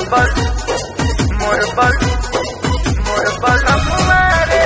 बल मोर बल मोर बल हमारे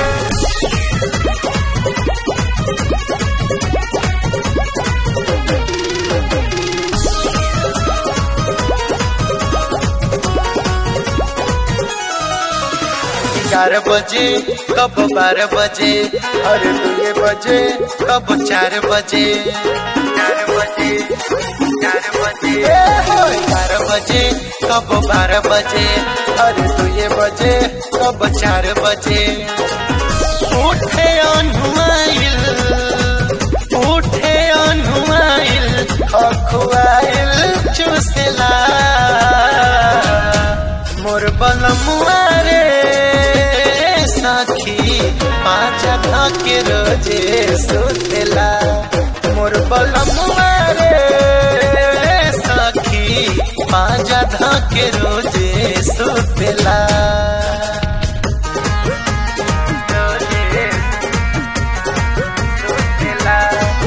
ग्यारह बजे कब बारह बजे अरे दो ये बजे कब चार बजे चार बजे चार बजे ग्यारह बजे कब बारह बजे अरे दो ये बजे कब चार बजे उठे अनुमाइल उठे अनुमाइल अखुआइल चुसला मोर बलमुआ रे साथी पाँच के रोजे सुतेला मोर बलमुआ रे साथी पाँच के रोजे सुतेला रोजे सुतेला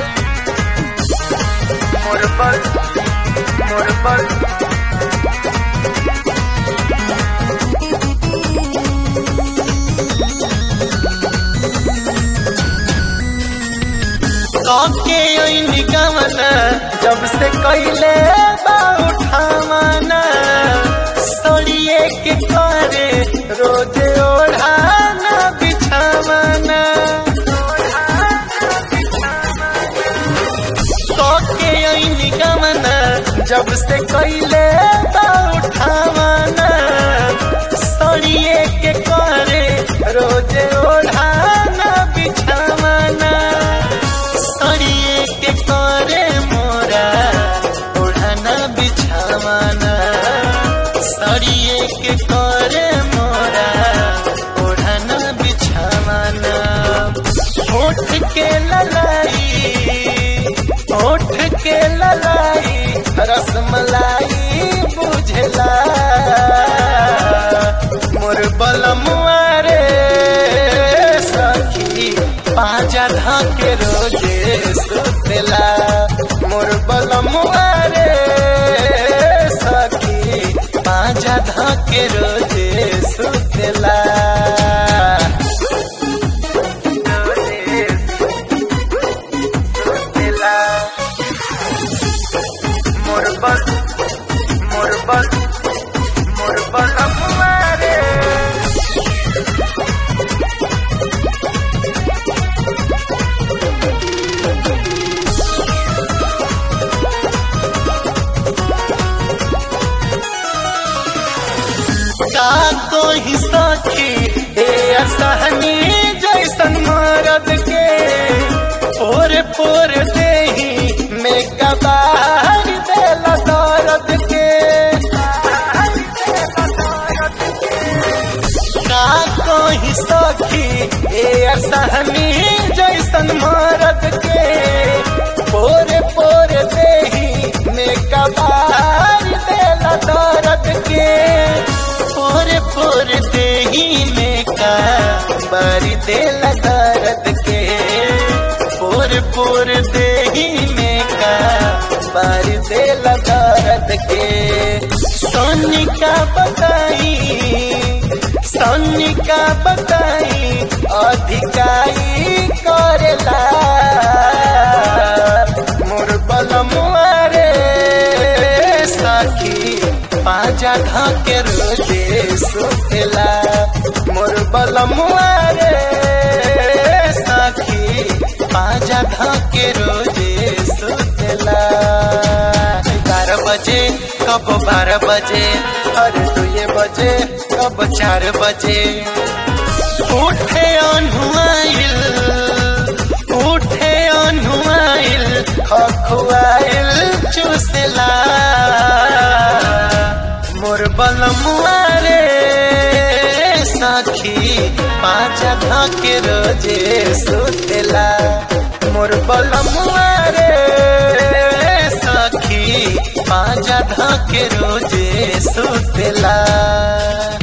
मोर बल मोर बल के निगमन जब से कैले बा उठावना सड़िए के करे रोज ओढ़ाना बिछावना के निगमन जब से कैले बा उठावना सड़िए के करे रोज ओढ़ाना बिछावना सड़िए के करे मोरा ओढ़ना बिछावाना सड़िए के करे मोरा ओढ़ना बिछावाना होठ के ललाई होठ के ललाई रसमलाई बुझला मोर बलमुआ रे सखी पाँचा धाके रोजे सुतेला मोर बलमुआ रे सखी पाँचा धाके रोजे सुतेला रोजे सुतेला मोर बल मोर बल मोर बलमुआ रे का तो ही सखी ए असहनी जैसन मरद के पोर पोर देही में कबार देला दर्द के का तो ही सखी ए असहनी जैसन मरद के पोर पोर देही में कबार देला दर्द के पोर पोर देही में का बारी देला दर्द के पोर पोर देही में का बारी देला दर्द के सोनी का बताई सोनी का बताई अधिकाई करेला मोर बलमुआ रे सखी पाँचा ढाके रोजे सुतेला मोर बलमुआ रे सखी पाँचा ढाके रोजे सुतेला ग्यारह बजे कब बारह बजे अरे दो ये बजे कब चार बजे उठे अनुआइल उठे अनुआइल अखुआइल चुसला मोर बलमुआ रे साखी पाँच के रोजे सुतेला मोर बलमुआ रे साखी पाँच के रोजे सुतेला